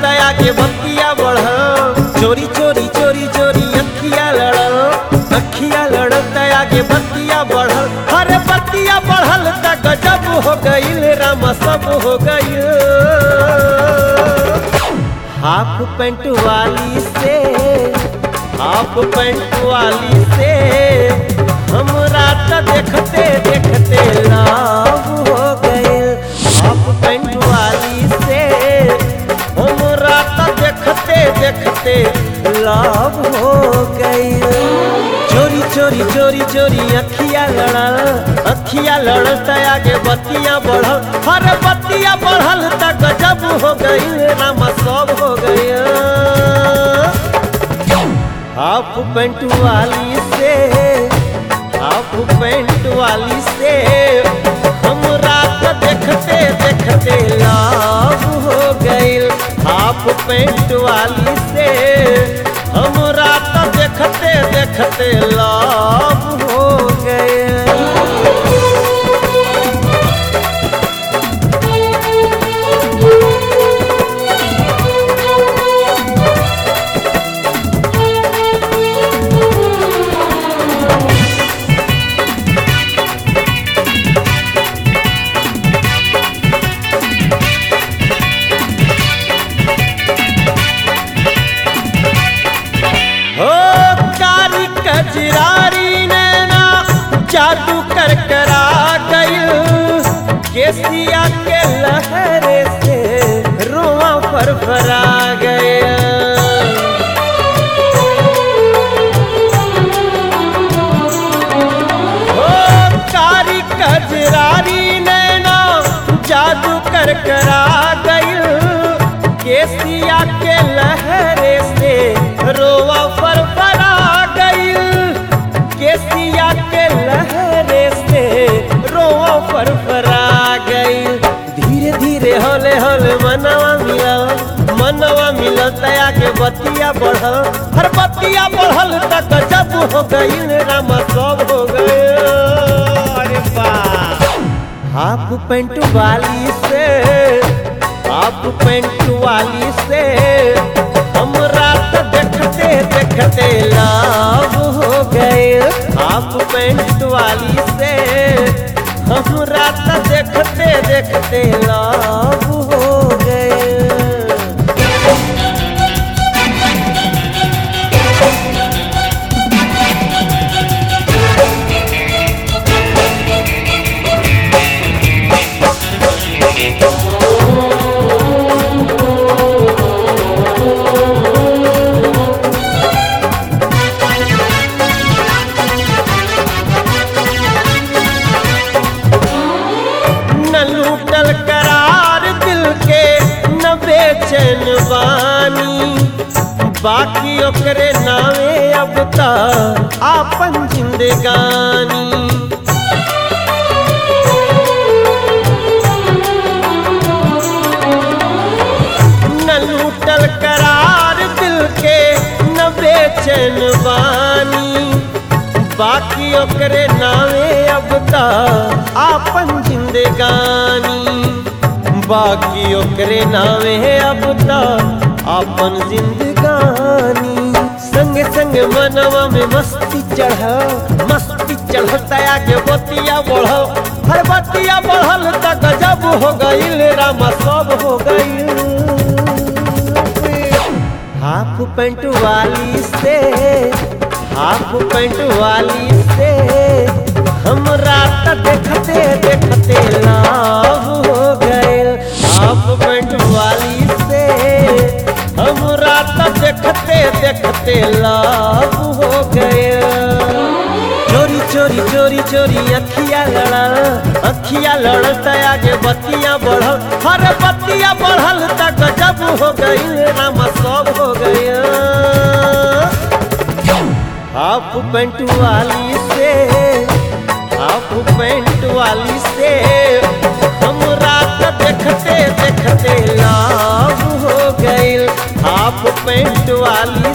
तया के बतिया बढ़ल चोरी चोरी चोरी चोरी अखिया लड़ल अखिया लड़ल तया के बतिया बढ़ल अरे बतिया बढ़ल त गजब हो गईल रामा सब हो गईल हाफ पेंट वाली से हाफ पेंट वाली से हमरा त देखते देखते लाभ हो गए हाफ पेंट वाली से हमरा त देखते देखते लाभ हो गए चोरी चोरी चोरी चोरी अखिया लड़ल अखिया लड़ल त आगे बतिया बढ़ल हर बतिया बढ़ल त गजब हो गई रामा सब हो गया हाफ पेंट वाली से हाफ पेंट वाली से हम रात देखते देखते लाभ हो गईल हाफ पेंट वाली से हम रात देखते देखते लाभ हो गए हो कारी कजरारी नैना जादू कर करा गईल केसिया के लहरे से रोआ पर फरा गया हो कारी कजरारी नैना जादू कर करा गईल केसिया के लहरे से रोवा पर फरा गईल केसिया के लहरे से रोवा पर फरा गईल धीरे धीरे होले होले मनवा मिलल मनवा मिलल तया के बतिया बढ़ल हर बतिया बढ़ल त गजब हो गईल रामा सब हो गए अरे वाह हाफ पेंट वाली से हाफ पेंट वाली से हम रात देखते देखते लाभ हो गए हाफ पेंट वाली से हम रात देखते देखते लाभ हो गए न लूटल करार दिल के न बेचैन बानी बाकी ओकरे नावे अब तक आपन जिंदगानी न लूटल करार दिल के न बेचैन बानी बाकी ओकरे नावे अब तक आपन जिंदगानी बाकी ओकरे नावे अब तक आपन जिंदगानी संग संग मनवा में मस्ती चढ़ मस्ती चढ़ता आगे बतिया बढ़ल हर बतिया बढ़ल त गजब हो गईल रामा सब हो गईल हाफ पेंट वाली से हाफ पेंट वाली से हम रात देखते देखते लाभ हो गए हाफ पेंट वाली से हम रात देखते देखते लाभ हो गए चोरी चोरी चोरी चोरी अखिया लड़ल अखिया लड़ल त आगे बतिया बढ़ल हर बतिया बढ़ल त गजब हो गई रामा सब हो गया हाफ पेंट वाली से हाफ पेंट वाली से हम रात देखते देखते लाभ हो गई हाफ पेंट वाली